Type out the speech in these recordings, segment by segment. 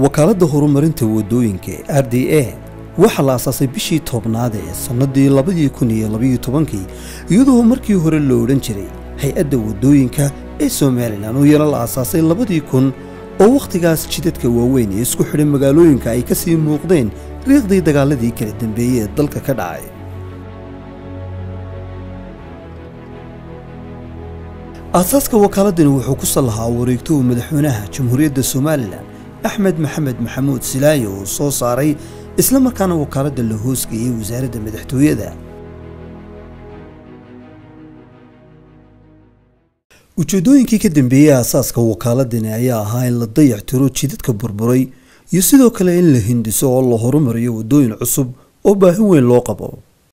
wakaaladda horumarinta waddooyinka ee r d a waxaa la asaasay bishii tobnaad ee sannadii labadii kun iyo labaiyo tobankii iyadoo markii hore la odhan jiray hay-adda waddooyinka ee somalilan oo iyana la aasaasay labadii kun oo wakhtigaas jidadka waaweyn ee isku xidhan magaalooyinka ay ka sii muuqdeen riiqdii dagaaladii kala dambeeyey ee dalka ka dhacay aasaaska wakaaladani wuxuu ku sallahaa wareegto uu madaxweynaha jamhuuriyadda somalilan axmed maxamed maxamuud silaayo uu soo saaray isla markaana wakaaladda la hoosgeeyey wasaaradda madaxtooyada ujeeddooyinkii ka dambeeyey aasaaska wakaaladani ayaa ahaa in la dayac tiro jidadka burburay iyo sidoo kale in la hindiso oo la horumariyo waddooyin cusub oo baahi weyn loo qabo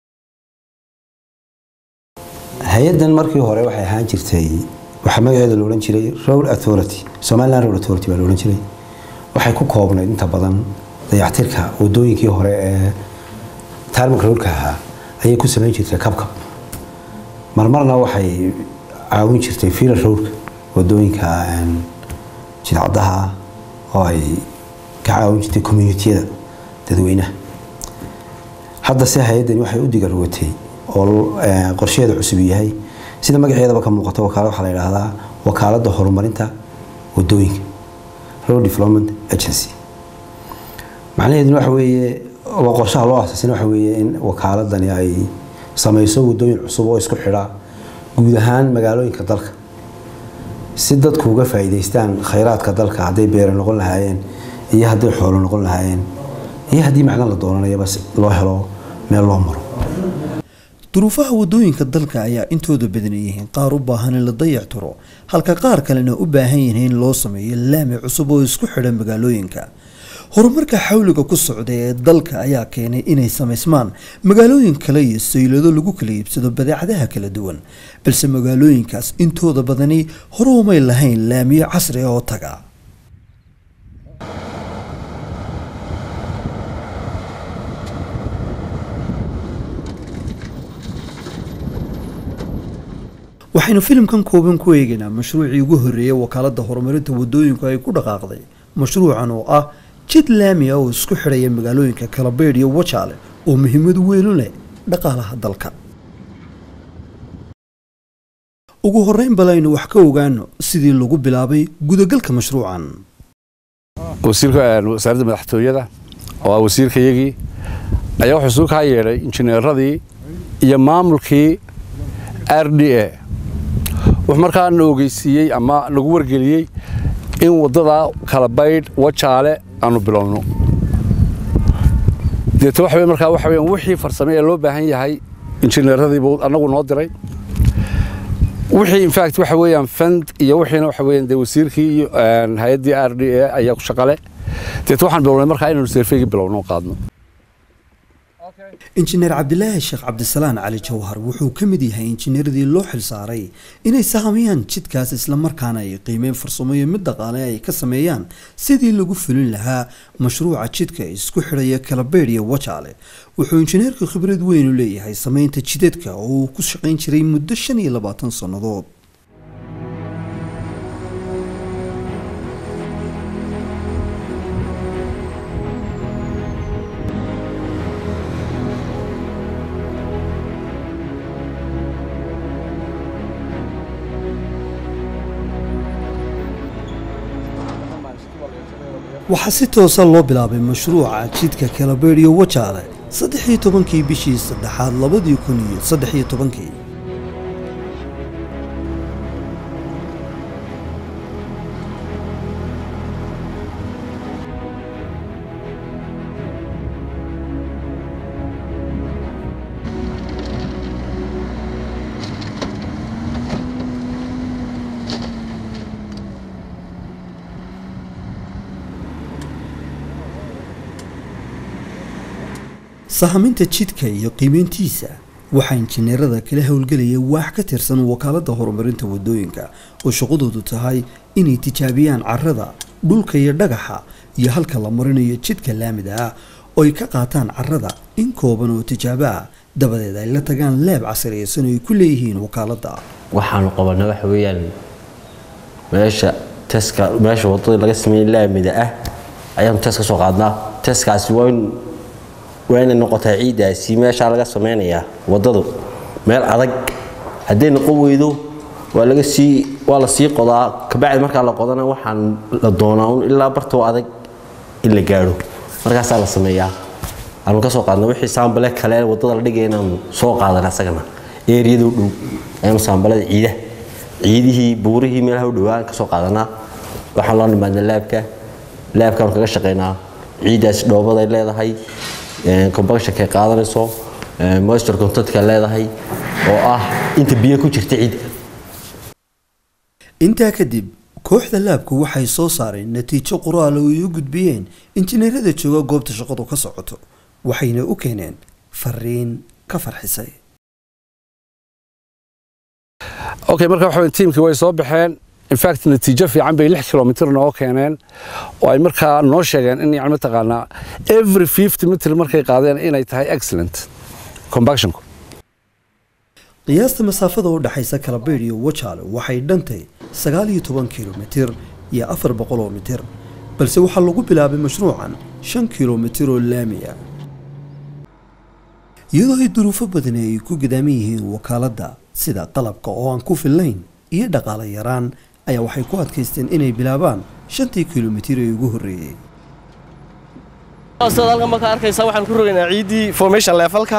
hay-addan markii hore waxay ahaan jirtay waxaa magaceeda la odhan jiray road authority somaliland road authority baa la odhan jiray waxay ku koobnayd inta badan dayactirka wadooyinkii hore ee taarmanka roodka ahaa ayay ku samayn jirtay kabkab marmarna waxay caawin jirtay fiila roadka wadooyinka jidcadaha oo ay ka caawin jirtay communitiyada dadweynaha hadda se hay-addani waxay u digarwatay oo qorsheeda cusub yahay sida magaceedaba ka muuqato wakaala waxaa la yidhaahdaa wakaaladda horumarinta wadooyinka road development agency macnaheeduna waxa weeye waa qorshaha loo asaasina waxa weeye in wakaaladani ay samayso wadooyin cusub oo isku xidha guud ahaan magaalooyinka dalka si dadku uga faa'iidaystaan khayraadka dalka hadday beere noqon lahaayeen iyo hadday xoolo noqon lahaayeen iyo haddii macdan la doonanayaba loo helo meel loo maro duruufaha waddooyinka dalka ayaa intooda badan yihiin qaar u baahan in la dayac tiro halka qaar kalena u baahan yihiin in loo sameeyo laami cusub oo isku xidha magaalooyinka horumarka xawliga ku socda ee dalka ayaa keenay inay samaysmaan magaalooyin kale iyo saylado lagu kala iibsado badeecadaha kala duwan balse magaalooyinkaas intooda badani hore umay lahayn laamiyo casri oo taga waxaynu filimkan kooban ku eegaynaa mashruucii ugu horreeyay wakaaladda horumarinta waddooyinku ay ku dhaqaaqday mashruucan oo ah jid laami ah oo isku xidhaya magaalooyinka kalabeydh iyo wajaale oo muhiimad weyn u leh dhaqaalaha dalka ugu horreyn bal aynu wax ka ogaano sidii lagu bilaabay gudagalka mashruucan wasiirka wasaaradda madaxtooyada oo ah wasiirkayagii ayaa wuxuu suu kaa yeedhay injineeradii iyo maamulkii r d a wuxuu markaa na ogeysiiyey ama nagu wargeliyey in waddada kalabaydh wajaale aanu bilowno deeto waxa markaa waxa weyaan wixii farsame ee loo baahan yahay injineeradiibuu annagu noo diray wixii infact waxa weeyaan fand iyo wixiina waxa weeyaan dee wasiirkii iyo hay-addii r d a ayaa ku shaqale deeto waxaan bilownay markaa inaanu seerfeygii bilowno qaadno injineer cabdilaahi sheekh cabdisalaan cali jawhar wuxuu ka mid yahay injineeradii loo xilsaaray inay sahamiyaan jidkaas islamarkaana ay qiimeyn farsamo iyo mid dhaqaale ay ka sameeyaan sidii lagu fulin lahaa mashruuca jidka isku xidhaya kalabeydh iyo wajaale wuxuu injineerku khibrad weyn u leeyahay sameynta jidadka oo uu ku shaqayn jiray muddo shan iyo labaatan sannadood waxaa si toosa loo bilaabay mashruuca jidka kalabeydh iyo wajaale saddex iyo tobankii bishii saddexaad labadii kun iyo saddex iyo tobankii sahaminta jidka iyo qiimeyntiisa waxaa injineerada kala howlgelaya waax ka tirsan wakaaladda horumarinta waddooyinka oo shaqadoodu tahay inay tijaabiyaan carrada dhulka iyo dhagaxa iyo halka la marinayo jidka laamida ah oo ay ka qaataan carrada in kooban oo tijaabo ah dabadeed ay la tagaan leeb casriyaysan oo ay ku leeyihiin wakaaladda waxaanu qabanay waxa weeyaan meesha taska meesha wadada laga sameeyey laamida ah ayaanu test ka soo qaadnaa testkaasi waa in waa inay noqotaa ciiddaasi meeshaa laga samaynayaa waddadu meel adag hadday noqon weydo waa laga sii waa la sii qodaa kabacdi markaa la qodana waxaan la doonaa un ilaa bartoo adag in la gaadho markaasaa la sameeyaa aanu ka soo qaadna wixii saambale kale waddada la dhigaya inaanu soo qaadana asagana eeriyada u dhow ayaanu saambalada ciida ciidihii buurihii meelaha u dhowaa ka soo qaadanaa waxaan loo nimaadna laabka laabkaanu kaga shaqaynaa ciiddaasi dhoobaday leedahay combuctionkay qaadanayso moisture contentka leedahay oo ah inta biyo ku jirta ciidda intaa kadib kooxda laabku waxay soo saareen natiijo qoraal oo ay u gudbiyeen injineerada jooga goobta shaqadu ka socoto waxayna u keeneen fariin ka farxisay okay marka waxa tiimkii way soo baxeen infact natiijo fiican bay lix kilomitr noo keeneen oo ay markaa noo sheegeen in yani mataqaanaa every fifty mitr markay qaadeen inay tahay excellent combactionku qiyaasta masaafada u dhaxaysa kalabeydh iyo wajaale waxay dhantay sagaal iyo toban kilomitir iyo afar boqol oo mitir balse waxaa lagu bilaabay mashruucan shan kilomitir oo laami ah iyadoo ay duruufo badani ay ku gadaaman yihiin wakaaladda sida qalabka oo aan ku fillayn iyo dhaqaale yaraan ayaa waxay ku adkaysteen inay bilaabaan shantii kilomitir ee ugu horreeyey sidaad halkan markaa arkaysaa waxaan ku rogaynaa ciiddii formation levelka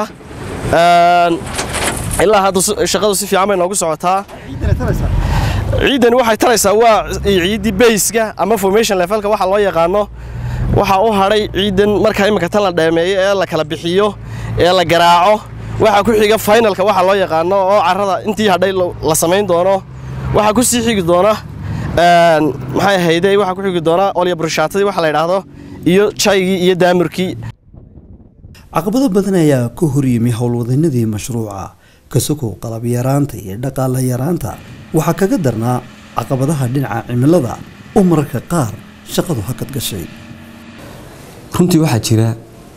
ilaa hadda shaqadu si fiican bay noogu socotaa ciiddani waxay taraysaa waa ciiddii bayska ama formation levelka waxa loo yaqaano waxaa u hadhay ciiddan markaa imika tan la dheemeeyo ee la kala bixiyo ee la garaaco waxaa ku xiga finalka waxa loo yaqaano oo carrada intii hadhay la samayn doono waxaa ku sii xigi doona maxay ahayde waxaa ku xigi doona olya burshaatadii waxa la yidhaahdo iyo jaygii iyo daamurkii caqabado badan ayaa ka horyimi howlwadanadii mashruuca kasokow qalab yaraanta iyo dhaqaale yaraanta waxaa kaga darnaa caqabadaha dhinaca cimilada oo mararka qaar shaqadu hakad gashay runtii waxaa jira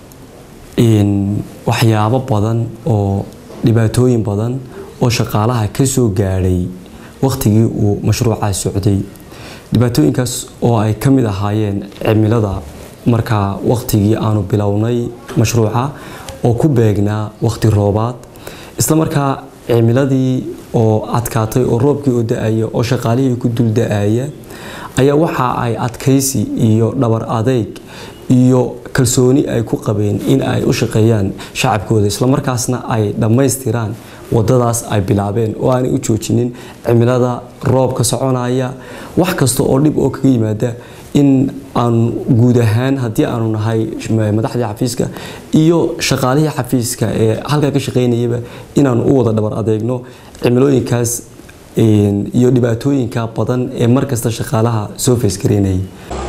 waxyaabo badan oo dhibaatooyin badan oo shaqaalaha ka soo gaadhay wakhtigii uu mashruucaa socday dhibaatooyinkaas oo ay ka mid ahaayeen cimilada markaa wakhtigii aanu bilownay mashruuca oo ku beegnaa wakhti roobaad isla markaa cimiladii oo adkaatay oo roobkii oo da-aya oo shaqaalihii ku dul da-aya ayaa waxa ay adkaysi iyo dhabar adeyg iyo kalsooni ay ku qabeen in ay u shaqeeyaan shacabkooda islamarkaasna ay dhammaystiraan wadadaas ay bilaabeen oo aanay u joojinin cimilada roobka soconaya wax kasta oo dhib oo kaga yimaada in aanu guud ahaan haddii aanu nahay madaxdii xafiiska iyo shaqaalihii xafiiska ee halkaa ka shaqaynayaba inaanu u wada dhabar adeegno cimilooyinkaas iyo dhibaatooyinka badan ee markasta shaqaalaha soo feesgareynayay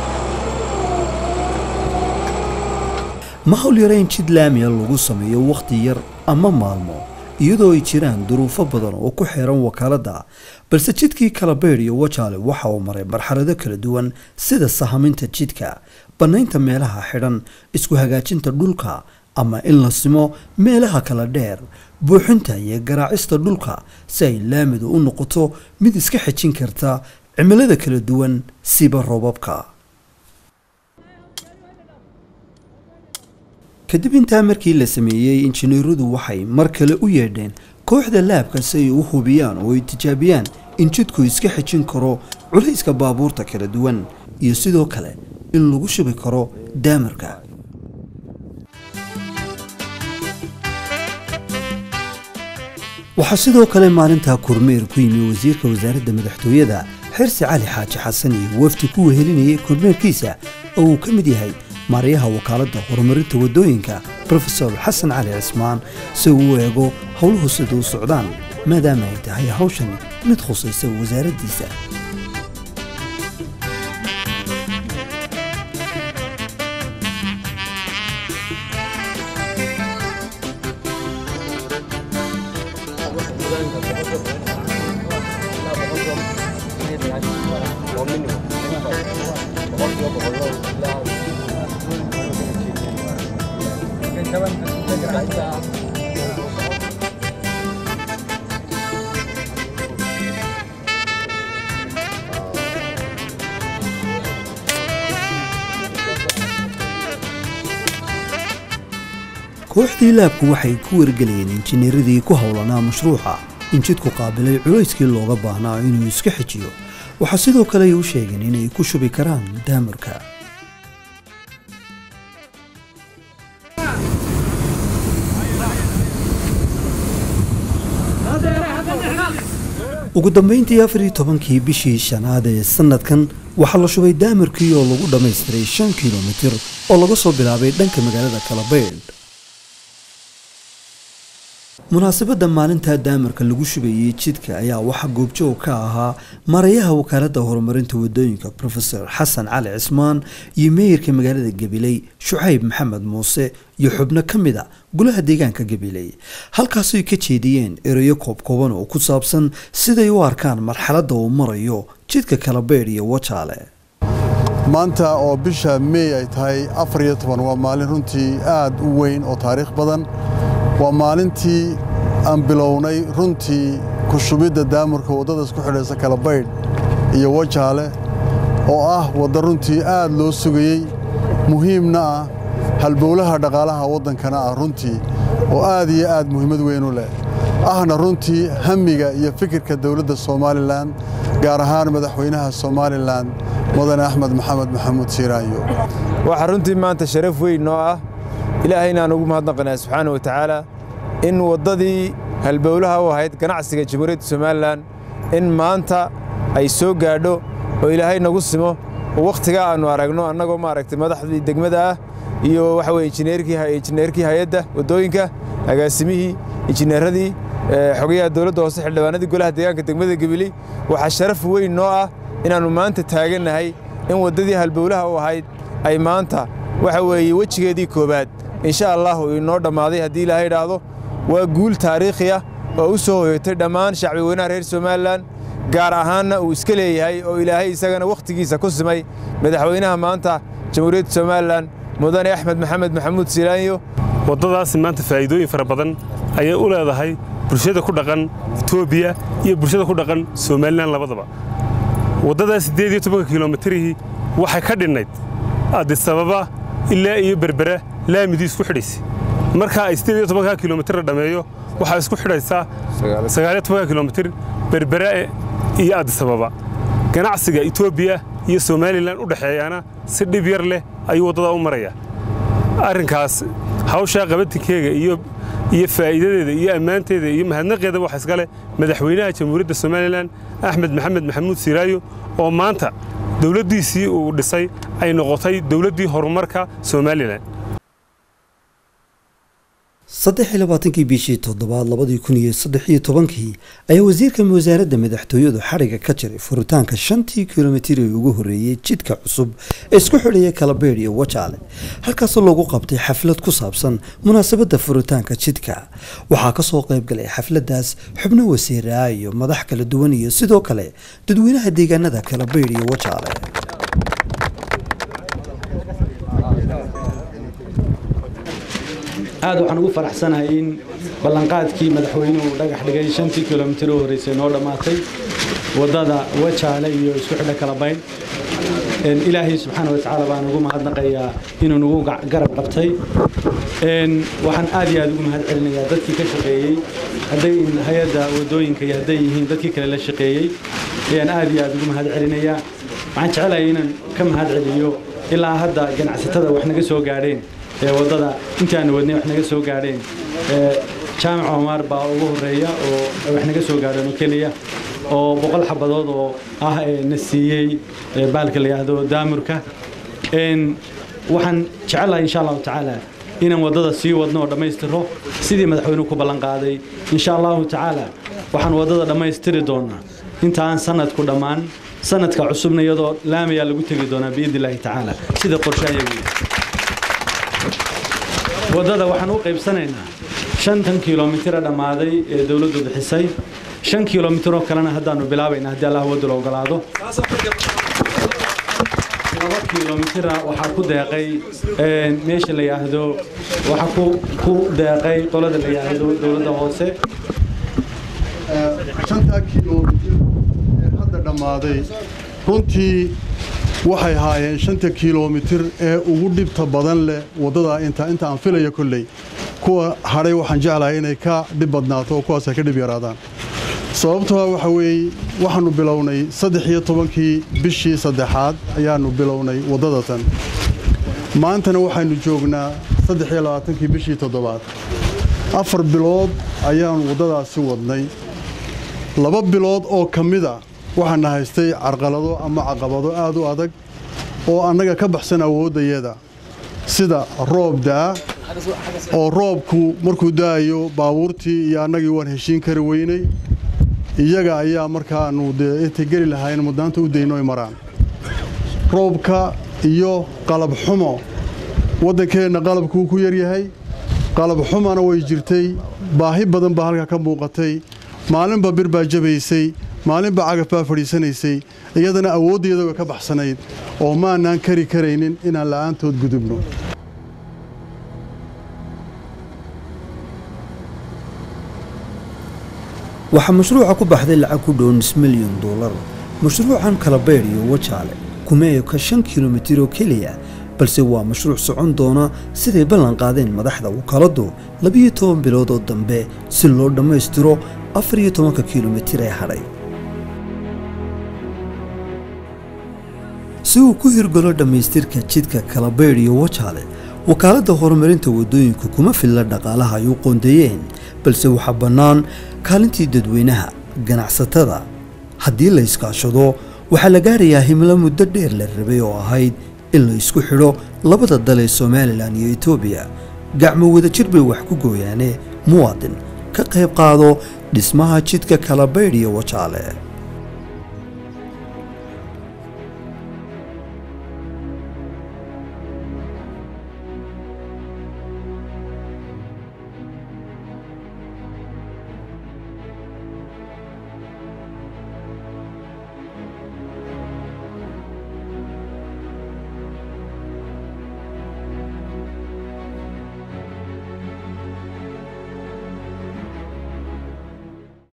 ma hawl yarayn jid laamiya lagu sameeyo wakhti yar ama maalmo iyadoo ay jiraan duruufo badan oo ku xeeran wakaaladda balse jidkii kalabeydh iyo wajaale waxa uu maray marxalado kala duwan sida sahaminta jidka bannaynta meelaha xidhan isku hagaajinta dhulka ama in la simo meelaha kala dheer buuxinta iyo garaacista dhulka si ay laamidu u noqoto mid iska xejin karta cimilada kala duwan siba roobabka kadib intaa markii la sameeyey injineeradu waxay mar kale u yeedheen kooxda laabka si ay u hubiyaan oo ay tijaabiyaan in jidku iska xejin karo culayska baabuurta kala duwan iyo sidoo kale in lagu shubi karo daamarka waxaa sidoo kale maalintaa kormeer ku yimi wasiirka wasaaradda madaxtooyada xirsi cali xaaji xasan iyo wafdi ku wehelinayay kormeerkiisa oo uu ka mid yahay maaryaha wakaaladda horumarinta waddooyinka rofesor xasan cali cismaan si uu u eego howluhu sida u socdaan maadaama ay tahay hawshan mid khusaysa wasaaraddiisa kooxdii laabku waxay ku wargelayeen injineeradii ku howlanaa mashruuca in jidku qaabilay culayskii looga baahnaa inuu iska xejiyo waxaa sidoo kale ay u sheegeen inay ku shubi karaan daamarka ugu dambayntii afar iyo tobankii bishii shanaad ee sanadkan waxaa la shubay daamarkii oo lagu dhammaystiray shan kilomitir oo laga soo bilaabay dhanka magaalada kalabaydh munaasabadda maalintaa daamarka lagu shubayey jidka ayaa waxaa goobjoog ka ahaa marayaha wakaaladda horumarinta wadooyinka profesor xasan cali cismaan iyo meeyarka magaalada gabiley shucayb maxamed muuse iyo xubno ka mid a golaha deegaanka gabiley halkaasooy ka jeediyeen ereyo koobkooban oo ku saabsan siday u arkaan marxaladda uu marayo jidka kalabeydh iyo wajaale maanta oo bisha meey ay tahay afar iyo toban waa maalin runtii aad u weyn oo taariikh badan waa maalintii aan bilownay runtii ku shubidda daamurka waddada isku xidhaysa kalabaydh iyo wajaale oo ah wadda runtii aad loo sugayey muhiimna ah halbowlaha dhaqaalaha waddankana ah runtii oo aad iyo aad muhiimad weyn u leh ahna runtii hamiga iyo fikirka dowladda somalilan gaar ahaan madaxweynaha somalilan mudane axmed maxamed maxamuud siiraanyo waxaa runtii maanta sharaf weyn noo ah ilaahayna aan ugu mahadnaqanaa subxaana wa tacaala in waddadii halbowlaha u ahayd ganacsiga jamhuuriyadda somalilan in maanta ay soo gaadho oo ilaahay nagu simo oo wakhtigaa aannu aragno annagoo maaragtay madaxdii degmada ah iyo waxa weye injineerkii hay-adda waddooyinka agaasimihii injineeradii xogayaha dowladda hoose xildhibaanadii golaha deegaanka degmada gebili waxaa sharaf weyn noo ah inaannu maanta taagannahay in waddadii halbowlaha u ahayd ay maanta waxa weeye wejigeedii koowaad insha allahu inoo dhammaaday haddii ilaahay idhaahdo waa guul taariikhi ah oo u soo hoyotay dhammaan shacbi weynaha reer somalilan gaar ahaanna uu iska leeyahay oo ilaahay isagana wakhtigiisa ku simay madaxweynaha maanta jamhuuriyadda somalilan mudane axmed maxamed maxamuud silaanyo waddadaasi maanta faa'iidooyin fara badan ayay u leedahay bulshada ku dhaqan etoobiya iyo bulshada ku dhaqan somalilan labadaba waddadaas siddeed iyo tobanka kilomitirihii waxay ka dhinnayd adisababa ilaa iyo berbera laamidii isku xidhaysay markaa ay siddeed iyo tobanka kilomitir la dhammeeyo waxaa isku xidhaysaa sagaaliyo tobanka kilomitir berbera iyo adisababa ganacsiga etoobiya iyo somalilan u dhexeeyaana si dhib yar leh ayuu waddadaa u marayaa arrinkaas hawshaa qabatinkeega iyo iyo faa'iidadeeda iyo ammaanteeda iyo mahadnaqeeda waxa iskale madaxweynaha jamhuuriyadda somalilan axmed maxamed maxamuud siraayo oo maanta dowladdiisii uu dhisay ay noqotay dowladdii horumarka somalilan saddex iyo labaatankii bishii toddobaad labadii kun iyo saddex iyo tobankii ayaa wasiirka wasaaradda madaxtooyadu xadhiga ka jiray furitaanka shantii kilomitir ee ugu horreeyey jidka cusub ee isku xidhaya kalabeydh iyo wajaale halkaasoo lagu qabtay xaflad ku saabsan munaasabadda furitaanka jidka waxaa kasoo qayb galay xafladdaas xubno wasiiraa iyo madax kala duwan iyo sidoo kale dadweynaha deegaanada kalabeydh iyo wajaale aad waxaan ugu faraxsanahay in ballanqaadkii madaxweynuhu dhagax dhigay shantii kilomitir u horreysay noo dhammaatay waddada wajaale iyo isku xidha kalabayn ilaahay subxaana watacaala baan ugu mahadnaqayaa inuu nagu garab qabtay waxaan aad iyo aad ugu mahad celinayaa dadkii ka shaqeeyey hadday hay-adda waddooyinka iyo hadday yihiin dadkii kale la shaqeeyey ayaan aad iyo aad ugu mahad celinayaa waxaan jecelahay inaan ka mahad celiyo ilaa hadda ganacsatada wax naga soo gaadheen ee waddada intaanu wadnay wax naga soo gaadheen jaamac omar baa ugu horeeya oo wax naga soo gaadheen oo keliya oo boqol xabadood oo ah na siiyey baalka la yidhaahdo daamurka waxaan jecelahay insha allahu tacaala inaan waddada sii wadno oo dhammaystiro sidii madaxweynuhu ku ballan qaaday insha allahu tacaala waxaan waddada dhammaystiri doonaa intaan sanadku dhammaan sanadka cusubna iyadoo laamayaa lagu tegi doonaa biidni illaahi tacaala sida qorshahayagu waddada waxaan u qaybsanaynaa shantan kilomitira dhammaaday ee dowladdu bixisay shan kilomitir oo kalena haddaannu bilaabaynaa haddii allah waddu la ogolaado laba kilomitira waxaa ku deeqay meesha la yidhaahdo waxaa ku deeqay qolada la yidhaahdo dowladda hoose shantaa kilomitir ee hadda dhammaaday runtii waxay haayeen shanta kilomitir ee ugu dhibta badan leh waddadaa inta inta aan filaya kolley kuwa hadhay waxaan jeclahay inay ka dhib badnaato oo kuwaas ay ka dhib yaraadaan sababtoa waxa weeye waxaannu bilownay saddex iyo tobankii bishii saddexaad ayaannu bilownay waddada tan maantana waxaynu joognaa saddex iyo labaatankii bishii toddobaad afar bilood ayaannu waddadaasi wadnay laba bilood oo ka mida waxaana haystay carqalado ama caqabado aad u adag oo annaga ka baxsan awooddayada sida roob da'a oo roobku markuu da'ayo baabuurtii iyo annagii waan heshiin kari weynay iyaga ayaa markaannu dee intay geli lahayn mudnaanta u dayno ay maraan roobka iyo qalab xumo waddankeenna qalabkuu ku yaryahay qalab xumana way jirtay baahi badan baa halkaa ka muuqatay maalinba bir baa jabaysay maalinba cagaf baa fadhiisanaysay iyadana awooddeeda way ka baxsanayd oo maanaan kari karaynin inaan la'aantood gudubno waxaa mashruuca ku baxday lacag ku dhow nis milyan doolar mashruucan kalabeydh iyo wajaale kuma eka shan kilomitir oo keliya balse waa mashruuc socon doona siday ballan qaadeen madaxda wakaaladu labiyo toban bilood oo dambe si loo dhammaystiro afar iyo tobanka kilomitir ee hadhay si uu ku hirgalo dhammaystirka jidka kalabeydh iyo wajaale wakaaladda horumarinta waddooyinku kuma filla dhaqaalaha ay u qoondeeyeen balse waxaa bannaan kaalintii dadweynaha ganacsatada haddii la iskaashado waxaa la gaarayaa himlo muddo dheer la rabay oo ahayd in la isku xidho labada dal ee somalilan iyo etoobiya gacmo wadajir bay wax ku gooyaane muwaadin ka qayb qaado dhismaha jidka kalabaydh iyo wajaale